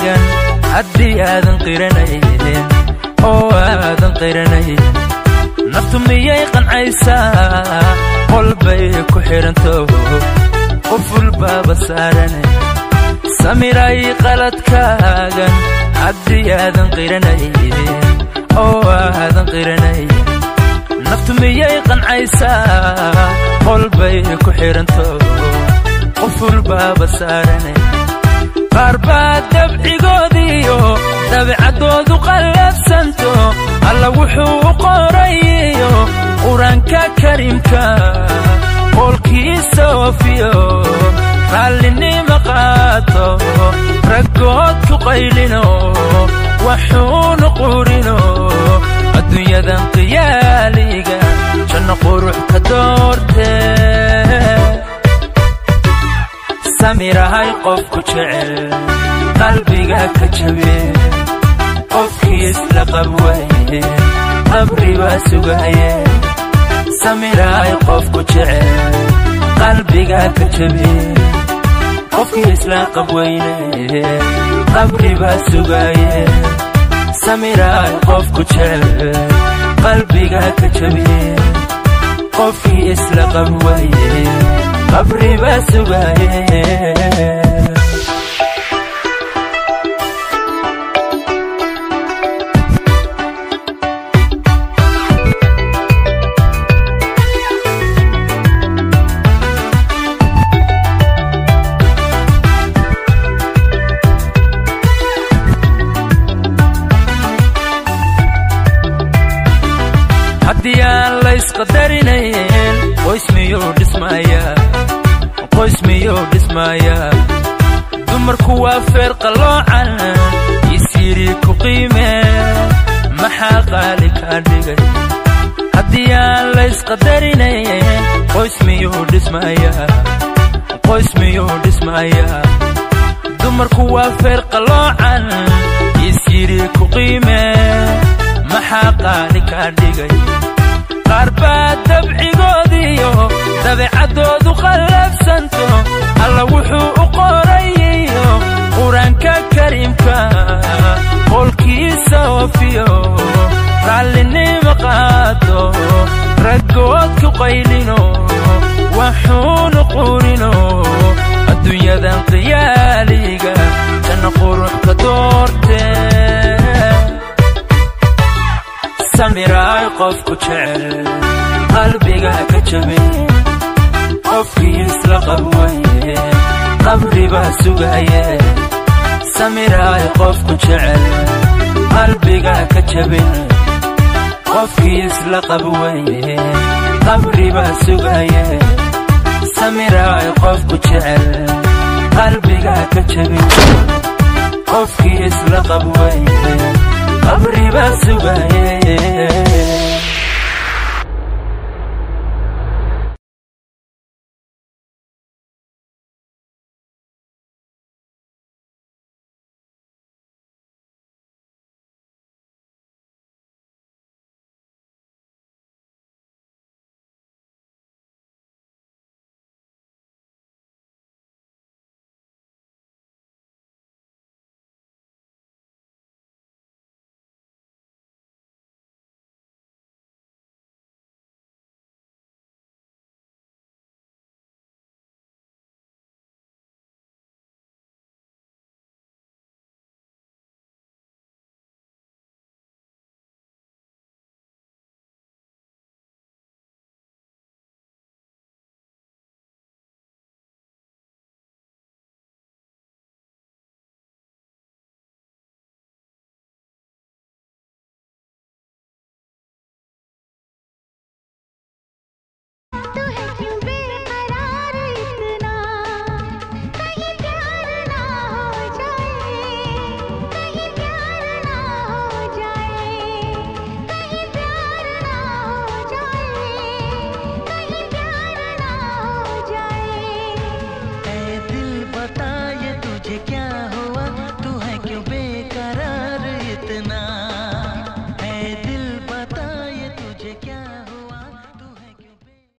qalbigaagan haddii aadan qiranayn oo aadan qiranayn naftu miyay qancaysaa qolbay ku xidhanto quful baaba saarane samiray qaladkaagan haddii aadan qiranayn oo aadan qiranayn naftu miyay qancaysaa qolbay ku xidhanto quful baaba saarane qaar baa dabcigoodiyo dabecaddoodu qallafsanto alla wuxuu u qorayiyo qur-aanka kariimka qoolkiisa oofiyo raallinima qaato raggood ku qaylino waxuunu qurino adduunyadan qiyaaliga janno qurux ka doortee samirahay qofku jecel qalbiga ka jabe qofkii isla qabwaye qabri baa sugaye samirahay qofku jecel qalbiga ka jabe qofkii isla qabweyne qabri baa sugaye samirahay qofku jecel qalbiga ka jabe qofkii isla qabwaye qabri baa sugaye haddii aan laysqadarinayn qoys miyuu dhismayaa qoys miyuu dhismayaa dumarku waa feer qalloocan isyidhi ku qiime maxaa qaali kaa dhigay haddii aan laysqadarinayn qoys miyuu dhismayaa qoys miyuu dhismayaa dumarku waa feer qalloocan isyidhi ku qiime maxaa qaali kaa dhigay qaar baa dabcigoodiyo dabecaddoodu qallafsanto alla wuxuu u qorayiyo qur-aanka kariimka qoolkiisa oofiyo raallinima qaato raggood ku qaylino waxuunu qurino adduunyadan qiyaaliga janno qurux ka doortee samiraay qofku jecel qalbiga ka jabe qofkii isla qabwaye qabri baa sugaye samiraay qofku jecel qalbiga ka jabin qofkii isla qabwaye qabri baa sugaye samiraay qofku jecel qalbiga ka jabin qofkii isla qabwaye qabri baa sugaye